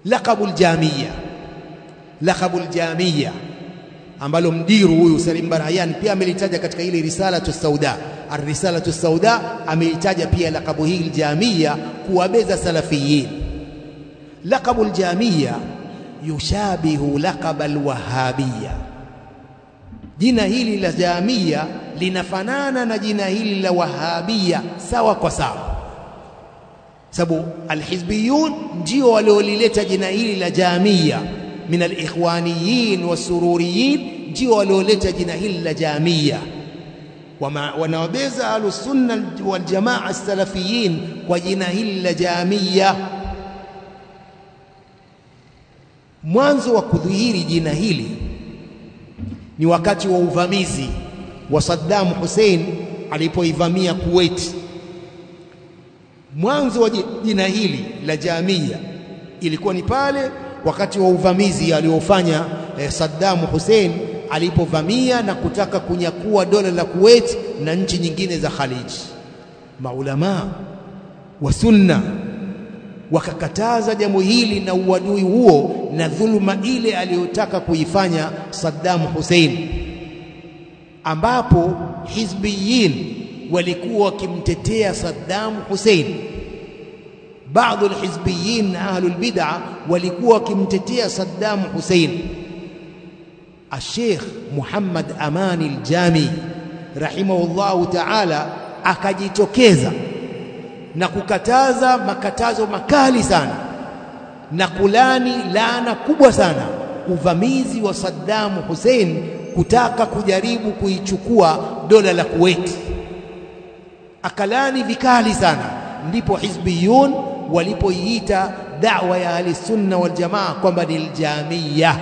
laqabu aljamia laqabu aljamia ambalo mdiru huyu Salim Barayan pia amelitaja katika ile risalatu sauda ar-risalatu sauda ameitaja pia laqabu hii aljamia kuwabeza salafiyin laqabu aljamia yushabihu laqab alwahabia jina hili la jamia linafanana na jina hili la wahabia sawa kwa sawa sababu alhizbiyun ndio waliolileta jina hili la jamia min alikhwaniyin wasururiyin ndio walioleta jina hili la jamia wanawabeza ahlusunna waljamaa salafiyin kwa jina hili la jamia mwanzo wa kudhihiri jina hili ni wakati wa uvamizi wa Saddam Hussein alipoivamia Kuwait. Mwanzo wa jina hili la Jamia ilikuwa ni pale wakati wa uvamizi aliofanya eh, Saddam Hussein alipovamia na kutaka kunyakua dola la Kuwait na nchi nyingine za Khalij. Maulamaa wa sunna wakakataza jambo hili na uadui huo na dhuluma ile aliyotaka kuifanya Saddam Hussein, ambapo hizbiyin walikuwa wakimtetea Saddam Hussein. Baadhi alhizbiyin na ahlul bid'a walikuwa wakimtetea Saddam Hussein. Sheikh Muhammad Amani al-Jami rahimahullahu ta'ala akajitokeza na kukataza makatazo makali sana na kulani laana kubwa sana uvamizi wa Saddam Hussein kutaka kujaribu kuichukua dola la Kuwait. Akalani vikali sana, ndipo hizbiyun walipoiita da'wa ya ahlisunna wal jamaa kwamba ni aljamia,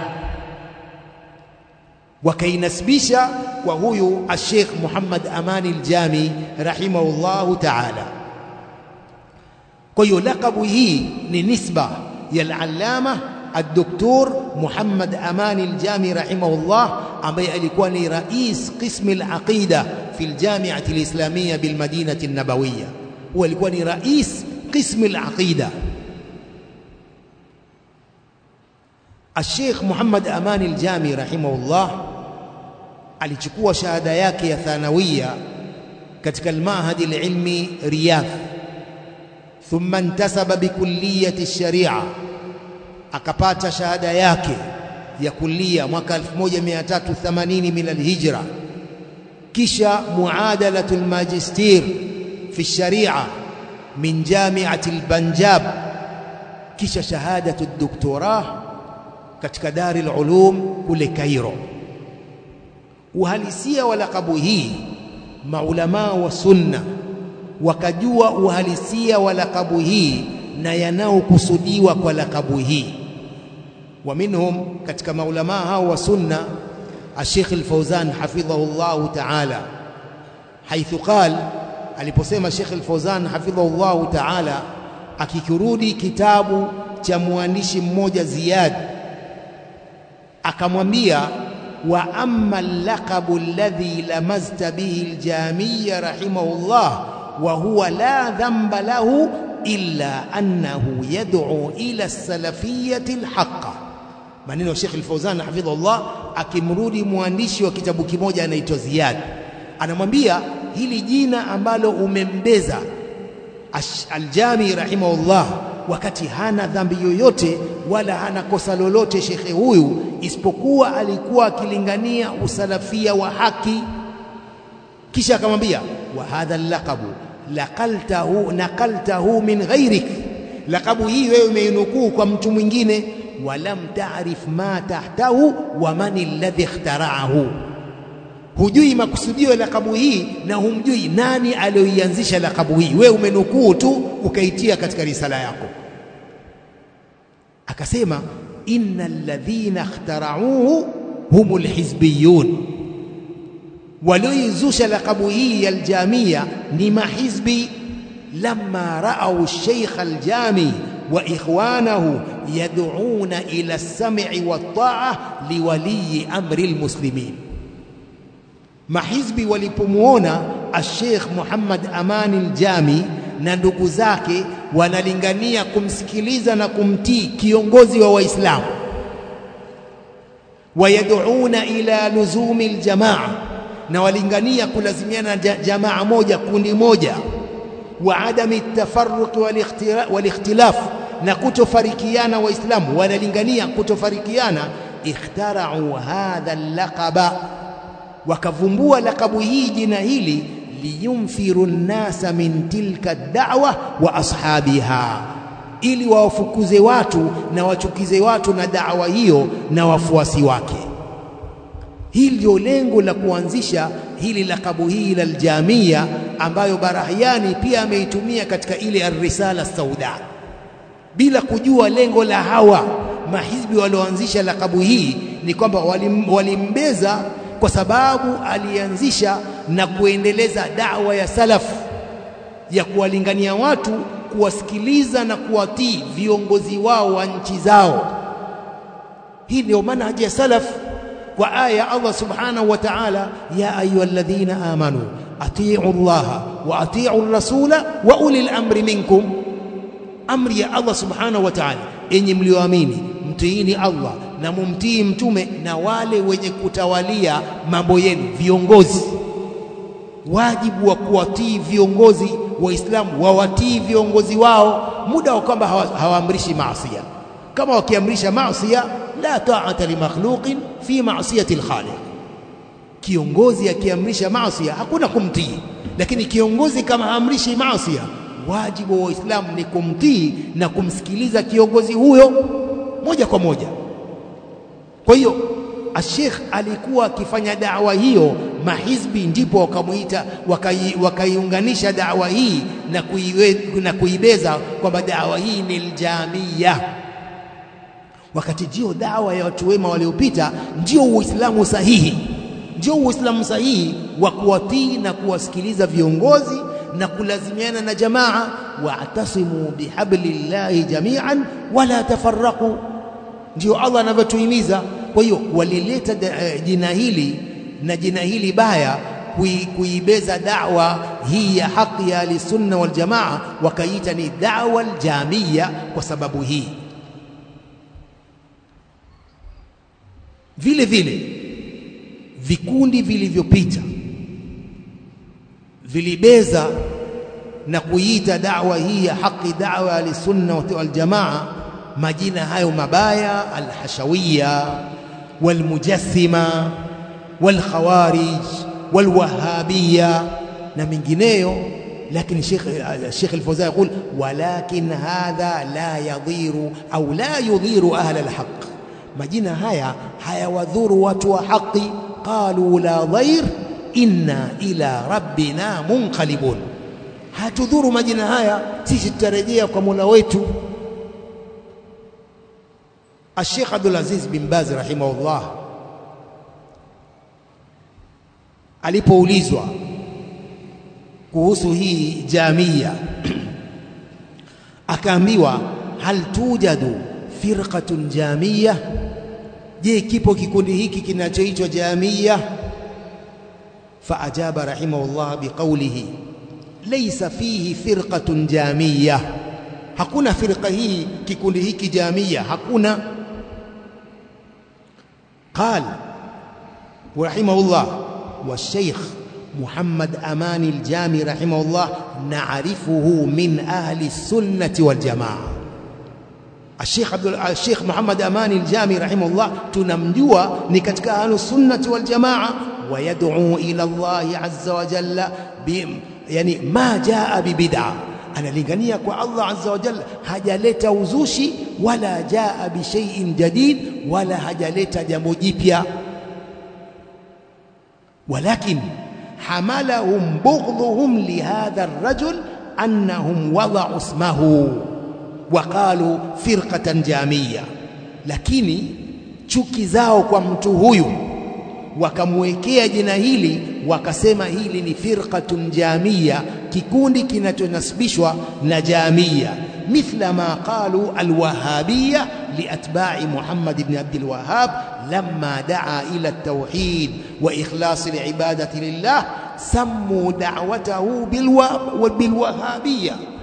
wakainasibisha kwa huyu Sheikh Muhammad Amani Aljami rahimahullahu ta'ala. Kwa hiyo lakabu hii ni nisba ya al-allama الدكتور محمد أمان الجامي رحمه الله ambaye alikuwa ni rais قسم العقيدة في الجامعة الإسلامية بالمدينة النبوية هو alikuwa ni rais قسم العقيدة الشيخ محمد أمان الجامي رحمه الله alichukua shahada yake ya thanawia katika al-Mahad al-Ilmi Riyadh thumma intasaba bikulliyati sharia akapata shahada yake ya kulia mwaka 1380 min alhijra kisha muadalatu almajistir fi sharia min jamiati albanjab kisha shahadatu doktora katika dari alulum kule Cairo uhalisia wa lakabu hii maulamaa wa sunna wakajua uhalisia wa lakabu hii na yanayokusudiwa kwa lakabu hii wa minhum katika maulamaa hao wa sunna Sheikh Al-Fauzan hafidhahu Allah ta'ala haithu qal aliposema Sheikh Al-Fauzan hafidhahu Allah ta'ala akikirudi kitabu cha mwandishi mmoja Ziyad akamwambia wa amma al-laqabu alladhi lamazta bihi al-jamiyya rahimahullah wa huwa la dhanba lahu illa annahu yad'u ila as-salafiyyati al-haqqa maneno ya Sheikh Al-Fauzan hafidhahullah akimrudi mwandishi wa kitabu kimoja anaitwa Ziyad anamwambia hili jina ambalo umembeza Al-Jami rahimahullah wakati hana dhambi yoyote wala hana kosa lolote shekhe huyu isipokuwa alikuwa akilingania usalafia wa haki kisha akamwambia wa hadha al-laqabu laqaltahu naqaltahu min ghairik laqabu hii wewe umeinukuu kwa mtu mwingine walam taarif ma tahtahu wa man alladhi ikhtaraahu hujui makusudio ya lakabu hii na humjui nani aliyoianzisha lakabu hii wewe umenukuu tu ukaitia katika risala yako akasema innal ladhina ikhtarauhu humul hizbiyun walioizusha lakabu hii ya aljamia ni mahizbi lamma raau sheikh aljami wa ikhwanahu yad'una ila as-sam'i wat-ta'a liwali amri almuslimin mahizbi walipomuona al-sheikh Muhammad Amani al-Jami na ndugu zake wanalingania kumsikiliza na kumtii kiongozi wa Waislamu, wayaduuna ila luzumi aljamaa, na walingania kulazimiana na jamaa moja, kundi moja, wa adami tafarruqi walikhtilaf, na kutofarikiana. Waislamu wanalingania kutofarikiana. Ikhtarau hadha laqaba, wakavumbua lakabu hii, jina hili liyunfiru nnasa min tilka da'wa wa ashabiha, ili wawafukuze watu na wachukize watu na da'wa hiyo na wafuasi wake. Hili ndio lengo la kuanzisha hili lakabu hii la Aljamia, ambayo Barahiani pia ameitumia katika ile Arrisala Sauda, bila kujua lengo la hawa mahizbi walioanzisha lakabu hii ni kwamba walim, walimbeza kwa sababu alianzisha na kuendeleza dawa ya salaf ya kuwalingania watu kuwasikiliza na kuwatii viongozi wao wa nchi zao. Hii ndio manhaji ya salaf kwa aya ya Allah subhanahu wa ta'ala, ya ayyuhalladhina amanu atiu llaha wa atiu rasula wa ulil amri minkum. Amri ya Allah subhanahu wa ta'ala, enyi mlioamini mtiini Allah na mumtii mtume na wale wenye kutawalia mambo yenu, viongozi. Wajibu wa kuwatii viongozi Waislamu wawatii viongozi wao, muda wa kwamba hawaamrishi maasia. Kama wakiamrisha maasia, la ta'ata li makhluqin fi ma'siyati al-khaliq. Kiongozi akiamrisha maasia hakuna kumtii, lakini kiongozi kama haamrishi maasia, wajibu wa Waislamu ni kumtii na kumsikiliza kiongozi huyo moja kwa moja. Kwa hiyo Ashekh alikuwa akifanya dawa hiyo, mahizbi ndipo wakamuita wakaiunganisha wakai dawa hii na, kuiwe, na kuibeza kwamba dawa hii ni aljamia, wakati ndio dawa ya watu wema waliopita, ndio Uislamu sahihi, ndio Uislamu sahihi wa kuwatii na kuwasikiliza viongozi na kulazimiana na jamaa. Wa'tasimu bihablillahi jami'an wala tafarraqu, ndio Allah anavyotuhimiza. Kwa hiyo walileta jina hili na jina hili baya kui, kuibeza dawa hii ya haki ya Ahlusunna wal Jamaa, wakaita ni dawa aljamia kwa sababu hii. Vile vile vikundi vilivyopita vilibeza na kuiita dawa hii ya haki dawa ya Ahlusunna wal Jamaa majina hayo mabaya, alhashawiya walmujassima walkhawarij walwahabiya na mengineyo. Lakini Sheikh Sheikh Al-Fawzan yaqul walakin hadha la yadhiru au la yudhiru ahla alhaq, majina haya hayawadhuru watu wa haki. Qalu la dhair inna ila rabbina munqalibun, hatudhuru majina haya, sisi tutarejea kwa Mola wetu. Sheikh Abdul Aziz bin Baz rahimahullah alipoulizwa kuhusu hii jamia akaambiwa, hal tujadu firqatun jamia, je, kipo kikundi hiki kinachoitwa jamia? Faajaba rahimahullah biqaulihi laysa fihi firqatun jamia, hakuna firqa hii kikundi hiki jamia, hakuna قال ورحمه الله والشيخ محمد أمان الجامي رحمه الله نعرفه من أهل السنة والجماعة الشيخ عبد الشيخ محمد أمان الجامي رحمه الله تنمجوا نكتك أهل السنة والجماعة ويدعو إلى الله عز وجل يعني ما جاء ببدعة analingania kwa Allah azza wa jalla, hajaleta uzushi wala jaa bishaiin jadid, wala hajaleta jambo jipya. Walakin hamalahum bughdhuhum lihadha arrajul annahum wada'u ismahu wa qalu firqatan jamia, lakini chuki zao kwa mtu huyu wakamwekea jina hili wakasema hili ni firqatun jamia, kikundi kinachonasibishwa na jamia, mithla ma qalu alwahabiya liatba'i Muhammad ibn Abdul Wahhab lamma daa ila at-tauhid wa ikhlas al-ibadati lillah sammu da'watahu bilwahabiyya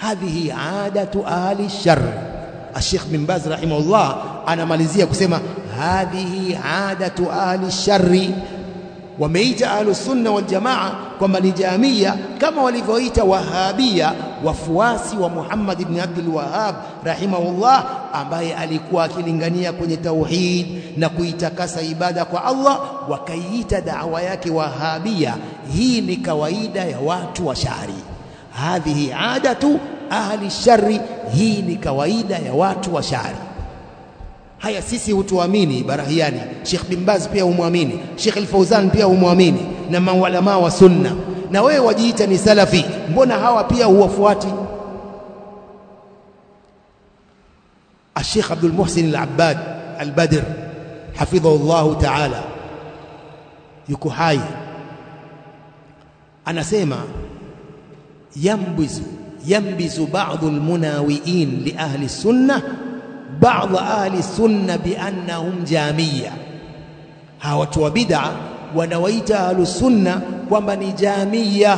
hadhihi adatu ahli shar. Sheikh bin Baz rahimahullah anamalizia kusema hadhihi adatu ahli shari. Wameita ahlus sunna wal jamaa kwamba ni jamia kama walivyoita wahabia wafuasi wa Muhammad ibn Abdul Wahhab rahimahullah, ambaye alikuwa akilingania kwenye tauhid na kuitakasa ibada kwa Allah, wakaiita dawa yake wahabia. Hii ni kawaida ya watu wa shari. Hadhihi adatu ahli shari, hii ni kawaida ya watu wa shari. Haya, sisi hutuamini Barahiani, Sheikh bin Baz pia humwamini, Sheikh Al-Fauzan pia humwamini, na maulamaa wa sunna. Na wewe wajiita ni salafi, mbona hawa pia huwafuati? Sheikh Abdul Muhsin Al-Abbad Al-Badr hafidhahu Allahu ta'ala, yuko hai, anasema yambizu yambizu ba'dhu al-munawiin li ahli sunnah baadhi ahli sunna biannahum jamia. Hawa watu wa bid'a wanawaita ahlu sunna kwamba ni jamia.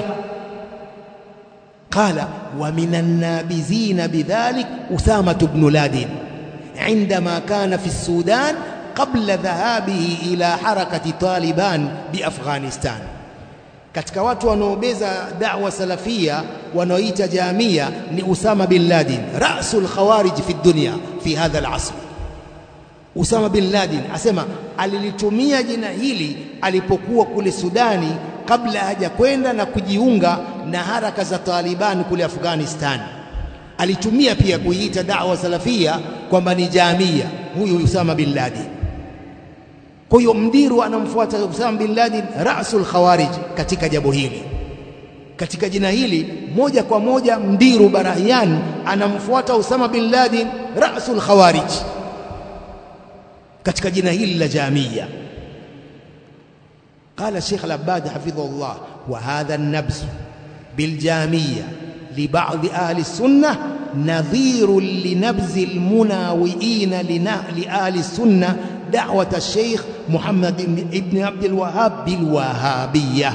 Qala wa minan nabizina bidhalik Usama ibn Laden indama kana fi Sudan qabla dhahabihi ila harakati Taliban bi Afghanistan. Katika watu wanaobeza da'wa salafia wanaoita jamia ni Usama bin Laden, rasul khawarij fi dunya fi hadha al-asr. Usama bin Laden asema alilitumia jina hili alipokuwa kule Sudani kabla hajakwenda na kujiunga na haraka za Taliban kule Afghanistan. Alitumia pia kuiita da'wa salafia kwamba ni jamia, huyu Usama bin Laden. Kwa hiyo mdiru anamfuata Usama bin Laden, rasul khawarij katika jambo hili, katika jina hili moja kwa moja mdiru Barahian anamfuata Usama bin Laden, rasul khawarij katika jina hili la jamia. Qala Sheikh Al-Abbad hafidhahullah, wa hadha an-nabz bil jamia li ba'd ahli sunnah nadhirun li nabzi al-munawiin li ahli sunnah da'wat al-Sheikh Muhammad ibn Abdul Wahhab bil wahabiyya.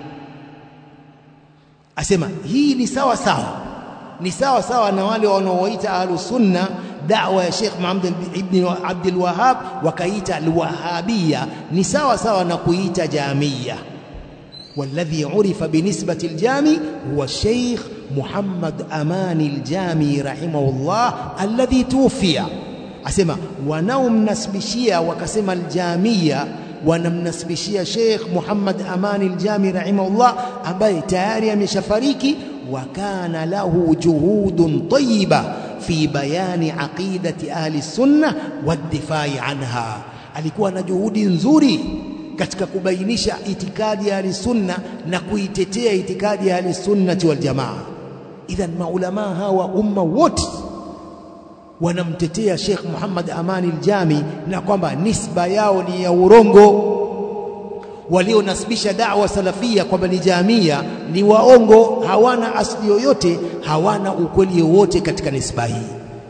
Asema hii ni sawa sawa, ni sawa sawa na wale wanaoita ahlu sunna da'wa ya Sheikh Muhammad ibn Abdul Wahhab wakaita al-wahabiyya, ni sawa sawa na kuita jamia. والذي عرف بنسبة الجامي هو الشيخ محمد أمان الجامي رحمه الله الذي توفي asema wanaomnasibishia wakasema aljamia wanamnasibishia Sheikh Muhammad Amani Aljami rahimahullah ambaye tayari ameshafariki wa kana lahu juhudun tayyiba fi bayani aqidati ahli sunna waddifai anha alikuwa na juhudi nzuri katika kubainisha itikadi ya ahli sunna na kuitetea itikadi ya ahli sunnati wal jamaa idhan maulama hawa umma wote wanamtetea Sheikh Muhammad Amani Aljami na kwamba nisba yao ni ya urongo. Walionasibisha da'wa salafia kwamba ni jamia ni waongo, hawana asili yoyote, hawana ukweli wowote katika nisba hii.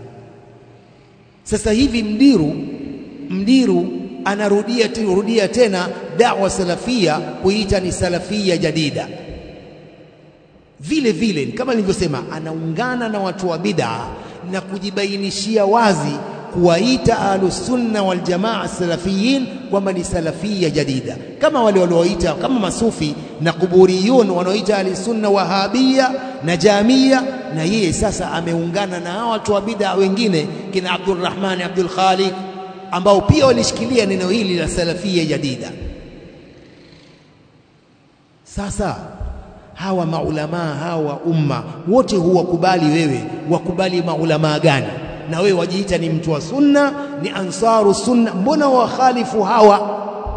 Sasa hivi mdiru mdiru anarudia rudia tena da'wa salafia kuita ni salafia jadida. Vile vile kama nilivyosema, anaungana na watu wa bid'a na kujibainishia wazi kuwaita ahlusunna wal jamaa salafiyin kwamba ni salafia jadida, kama wale walioita kama masufi na kuburiyun wanaoita ahlusunna wahabia na jamia, na yeye sasa ameungana na hawa watu wa bid'a wengine kina Abdurrahman Abdul Khaliq ambao pia walishikilia neno hili la salafia jadida. Sasa hawa maulamaa hawa umma wote huwakubali wewe, wakubali maulamaa gani? Na wewe wajiita ni mtu wa sunna, ni ansaru sunna, mbona wakhalifu hawa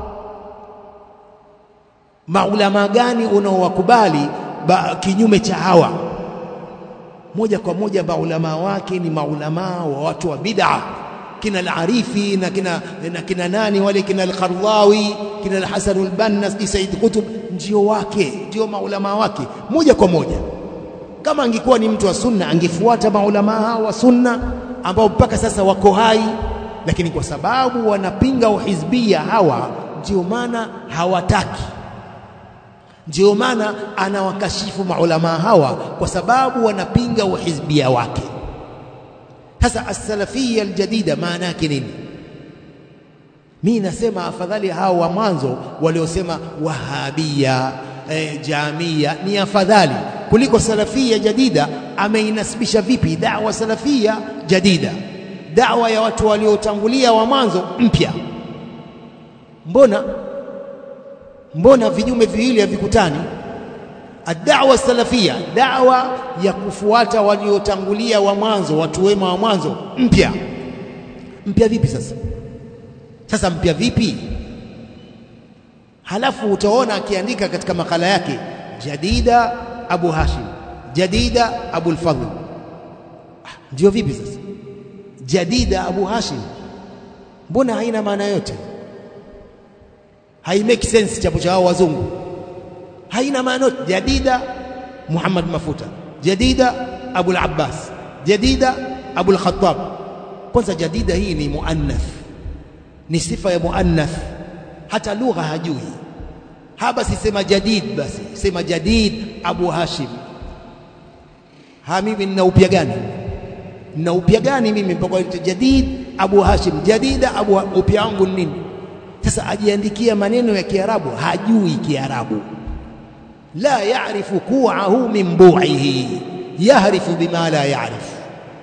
maulamaa gani unaowakubali kinyume cha hawa? Moja kwa moja maulamaa wake ni maulamaa wa watu wa bid'a kina al-Arifi na kina, na kina nani wale kina al-Qardawi kina al-Hasan al-Banna si Said Qutb ndio wake ndio maulama wake moja kwa moja. Kama angekuwa ni mtu wa sunna angefuata maulama hao wa sunna ambao mpaka sasa wako hai, lakini kwa sababu wanapinga uhizbia hawa, ndio maana hawataki Ndio maana anawakashifu maulama hawa kwa sababu wanapinga uhizbia wake. Sasa as-salafiyya al-jadida maana yake nini? Mi nasema afadhali hao wa mwanzo waliosema wahabia e, jamia ni afadhali kuliko salafia jadida. Ameinasibisha vipi dawa salafia jadida, dawa ya watu waliotangulia wa mwanzo mpya? Mbona mbona vinyume viwili havikutani? Ad-da'wa salafia, dawa ya kufuata waliotangulia wa mwanzo, watu wema wa mwanzo, mpya mpya vipi sasa? Sasa mpya vipi? Halafu utaona akiandika katika makala yake jadida Abu Hashim, jadida Abu al-Fadl. Ndio vipi sasa? Jadida Abu Hashim, mbona haina maana yote? hai make sense chapo cha hao wazungu, haina maana yote. Jadida Muhammad Mafuta, jadida Abu al-Abbas, jadida Abu al-Khattab. Kwanza jadida hii ni muannath ni sifa ya muannath, hata lugha hajui. Ha, basi sema jadid, basi sema jadid Abu Hashim. Ha, mimi nina upya gani? Nina upya gani mimi mpaka jadid Abu Hashim? Jadida Abu, upya wangu nini? Sasa ajiandikia maneno ya Kiarabu, hajui Kiarabu. La yarifu kuahu min bu'ihi, yahrifu bima la yarifu.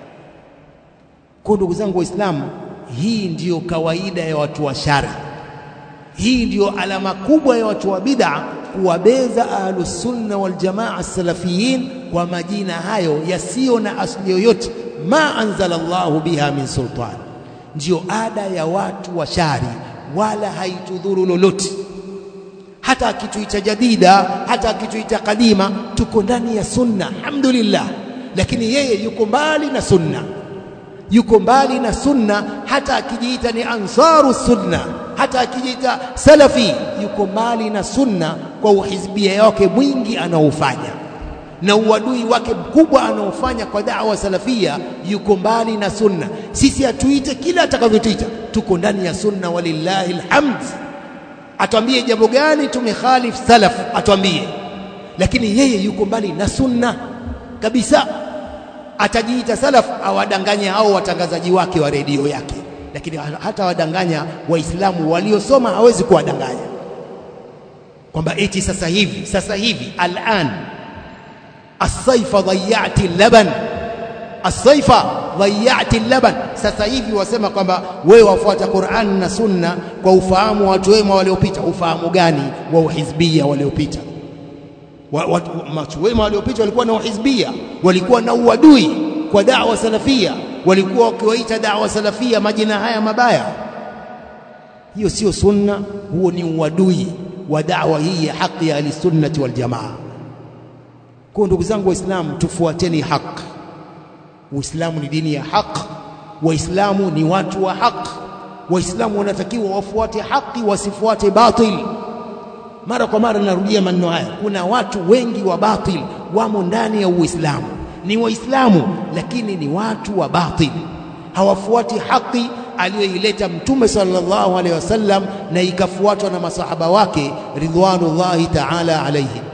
Kwa ndugu zangu Waislamu, hii ndiyo kawaida ya watu wa shari. Hii ndiyo alama kubwa ya watu wa bid'a, kuwabeza ahlusunna waljamaa salafiyin kwa majina hayo yasiyo na asili yoyote, ma anzala Allahu biha min sultan. Ndiyo ada ya watu wa shari, wala haitudhuru lolote. Hata akituita jadida, hata akituita kadima, tuko ndani ya sunna, alhamdulillah. Lakini yeye yuko mbali na sunna yuko mbali na sunna. Hata akijiita ni ansaru sunna, hata akijiita salafi, yuko mbali na sunna kwa uhizbia wake mwingi anaofanya na uadui wake mkubwa anaofanya kwa da'wa salafia, yuko mbali na sunna. Sisi atuite kila atakavyotuita, tuko ndani ya sunna, walillahi alhamd. Atwambie jambo gani tumekhalif salaf, atwambie, lakini yeye yuko mbali na sunna kabisa atajiita salaf awadanganye hao watangazaji wake wa redio yake, lakini hata wadanganya Waislamu waliosoma hawezi kuwadanganya kwamba eti sasa hivi sasa hivi alan asaifa dhayati laban asaifa dhayati laban. Sasa hivi wasema kwamba wewe wafuata Qur'an na Sunna kwa ufahamu wa watu wema waliopita. Ufahamu gani wa uhizbia waliopita? Watu wema waliopita walikuwa na uhizbia, walikuwa na uadui kwa da'wa salafia, walikuwa wakiwaita da'wa salafia majina haya mabaya. Hiyo sio sunna, huo ni uadui wa da'wa hii ya haki ya ahlisunnati wal jamaa. Kwa ndugu zangu Waislamu, tufuateni haki. Uislamu ni dini ya haki, Waislamu ni watu wa haki. Waislamu wanatakiwa wafuate haki, wasifuate batil. Mara kwa mara narudia maneno haya, kuna watu wengi wa batil wamo ndani ya Uislamu, ni Waislamu lakini ni watu wa batil, hawafuati haki aliyoileta Mtume sallallahu alaihi wasallam na ikafuatwa na masahaba wake ridwanullahi ta'ala alaihim.